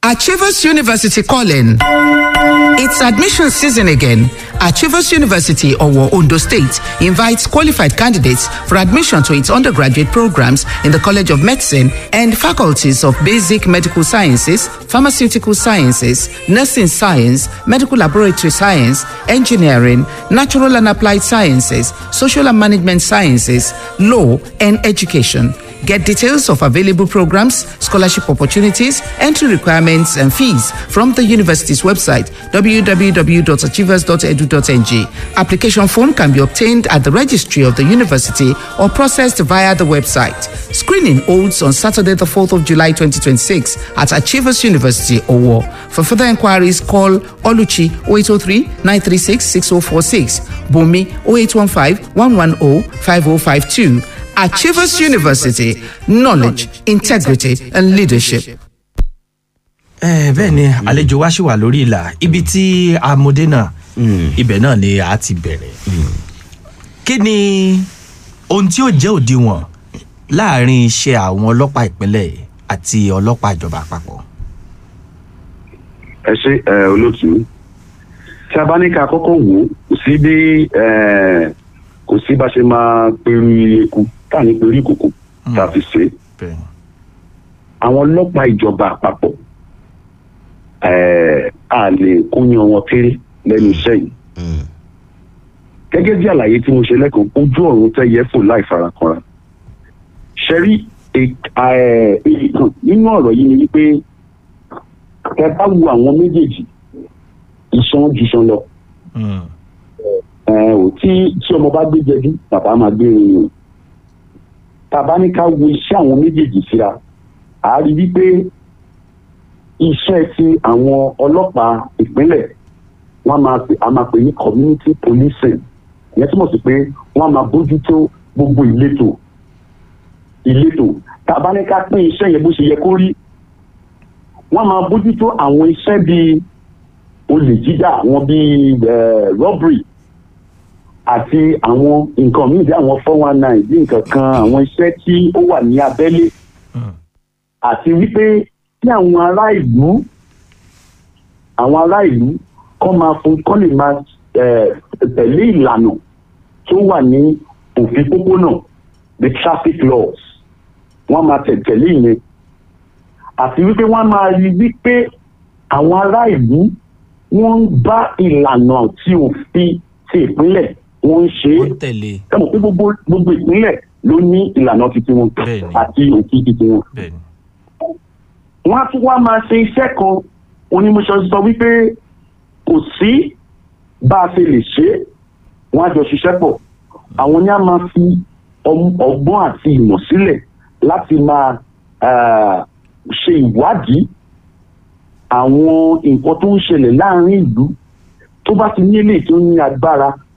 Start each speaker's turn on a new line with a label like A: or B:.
A: Achievers University calling. It's admission season again. Achievers University, Owo, Ondo State, invites qualified candidates for admission to its undergraduate programs in the College of Medicine and faculties of Basic Medical Sciences, Pharmaceutical Sciences, Nursing Science, Medical Laboratory Science, Engineering, Natural and Applied Sciences, Social and Management Sciences, Law, and Education. Get details of available programs, scholarship opportunities, entry requirements, and fees from the university's website www.achievers.edu.ng. Application form can be obtained at the registry of the university or processed via the website. Screening holds on Saturday, the 4th of July 2026 at Achievers University, Owo. For further inquiries, call Oluchi 0803 936 6046, Bumi 0815 110 5052. Achievers University, knowledge, integrity, and leadership.
B: ẹ bẹ́ẹ̀ ni àlejò wa ṣì wà lórí ìlà ibi tí amúdé náà ibẹ̀ náà ni a ti bẹ̀rẹ̀ kí ni ohun tí ó jẹ́ òdiwọ̀n láàrin iṣẹ́ àwọn ọlọ́pàá ìpínlẹ̀ àti ọlọ́pàá ìjọba àpapọ̀.
C: ẹ ṣe ẹ olóòtú tí a bá ní ká kọ́kọ́ wò ó kò sí bí ẹ, kò sí bá ṣe máa peru eku tá à ní peru ìkòkò tá a fi ṣe é
B: bẹ́ẹ̀ ni.
C: àwọn ọlọ́pàá ìjọba àpapọ̀ ẹ, a lè kóyan wọn kéré lẹ́nu iṣẹ́ yìí gẹ́gẹ́ bí àlàyé tí mo ṣe lẹ́kọ̀ọ́ ojú ọ̀run tẹ́ yẹ fò láì farakanra ṣẹ́rí nínú ọ̀rọ̀ yìí ni wípé ẹ bá wo àwọn méjèèjì ìṣan ju ìṣan lọ
B: Mm.
C: ẹ ò tí tí ọmọ bá gbé jẹjú bàbá máa gbé irin o tàbá ní ká wo iṣẹ́ àwọn méjèèjì síra à á rí wípé iṣẹ́ ti àwọn ọlọ́pàá ìpínlẹ̀ wọ́n máa pè a máa pè ní community policing ìyẹn túmọ̀ sí pé wọ́n máa bójútó gbogbo ìletò ìletò tàbá ní ká pín iṣẹ́ yẹn bó ṣe yẹ kó rí wọ́n máa bójútó àwọn iṣẹ́ bíi olè jíjà àwọn bíi eh, robbery àti àwọn nǹkan míì bí àwọn four one nine bí nǹkan kan àwọn iṣẹ́ tí ó wà ní abẹ́lé
B: Mm.
C: àti wípé kí àwọn ará ìlú àwọn ará ìlú kọ́ máa fún kọ́ lè máa eh, tẹ̀lé ìlànà tó wà ní òfin pópónà the traffic laws wọ́n máa tẹ̀ tẹ̀lé ìyẹn àti wípé wọ́n máa rí wípé àwọn ará ìlú wọ́n ń bá ìlànà tí òfin ti ìpínlẹ̀ wọ́n ń ṣe é
B: wọ́n tẹ̀lé
C: ẹ mọ̀ pé gbogbo gbogbo ìpínlẹ̀ ló ní ìlànà titi wọn
B: Bẹ́ẹ̀ni.
C: àti òfin titi wọn.
B: bẹ́ẹ̀ ni.
C: wọ́n á tún wá máa ṣe iṣẹ́ kan onímọ̀ṣọ́ sọ wípé kò sí bá a ṣe lè ṣe é wọ́n á jọ ṣiṣẹ́ pọ̀ àwọn ni a máa fi ọm- ọgbọ́n àti ìmọ̀ sílẹ̀ láti máa ah, ṣe ìwádìí àwọn nǹkan tó ń ṣẹlẹ̀ láàrin ìlú tó bá ti ní eléyìí tó ní agbára